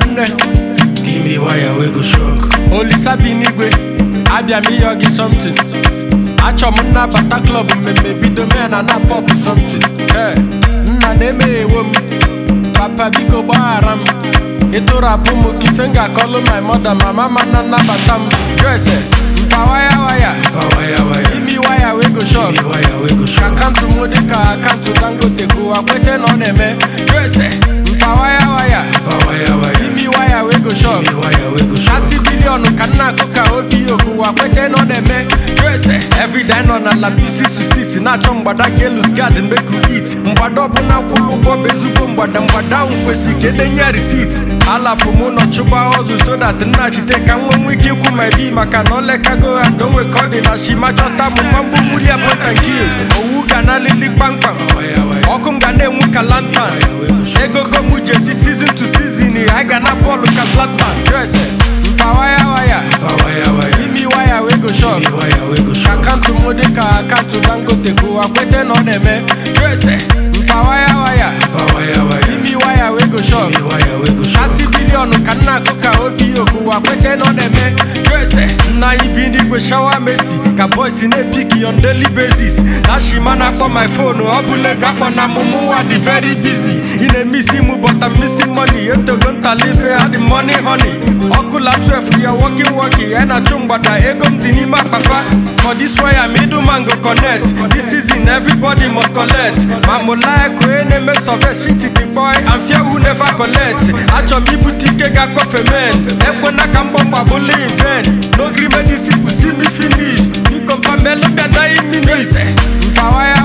nwanne Give me wire we go shock. olisa bi n'igwe abịa m ịyọ gị somtin achọ m nnabata klọb mmemme bido mee na na pọp somtin ee nna na-emeghewo m papa biko gbaghara m ịtụrapụ m ka ife m ga-akọlụ my mother ma mama na nnabata m jese mpa waya waya Pa wire wire. imi waya wey go shop Give me wire we go shock. akaụntụ m dị ka akaụntụ dangote kụwa kwete na ọ na-eme jese mpa waya waya Pa wire wire. imi waya wey go shop Give me wire we go shock. 30 bilion ka nna akụ ka obi okuwa kwete na ọ na-eme USA everyday nọ na la PCCC na-achọ mgbada ga-elus gad meku it mgbada ọbụla kwụrụ ụgwọ bụ ezigbo mgbada mgbada ahụ kwesịrị ka edenye risit alapụ m ụlọ chụgba ọzụ so that nna jide ka nwe nwe ike ikwu ma ebi maka na olekago ha ndonwe ka ọ dị na shima chọta m mma mgbumuli apọta nke owu ga na alili kpamkpam Wire wire. ọkụ m ga na-enwu ka lantan egogo m jesi season to season anyị ga na bọọlụ ka zlatan Yes, mpa waya waya Pa wire wire. imi waya wey go shop Give me wire we go shock. akaụntụ m dị ka akaụntụ dangote kụwa kwete na ọ na-eme Yes, mpa waya waya Pa wire wire. imi waya wey go shop Give me wire we go shock. 30 bilion ka nna akụ ka obi okuwa kwete na ọ na-eme USA nna anyị bi n'igwe shawa mesi ka boys na-epiki on daily basis na shima na-akpọ my phone ọ bụla ego akpọ na mụmụ nwa dị very busy ị na-emisi mụ but I'm missing money etogo ntalife ha dị money honey ọkụla 12 ya working working ya na-achụ mgbada ego m dị n'ime akpafa for this wire middleman go connect this season everybody must collect ma mụ like onye na-eme survey street the boy and fear who never collect achọ m ibute ike ga-akọfe men ekwena ka mbọ mgbabụla in vain n'ogiri medicine bụ see me finish biko mpa melụ bịada iminis mpa waya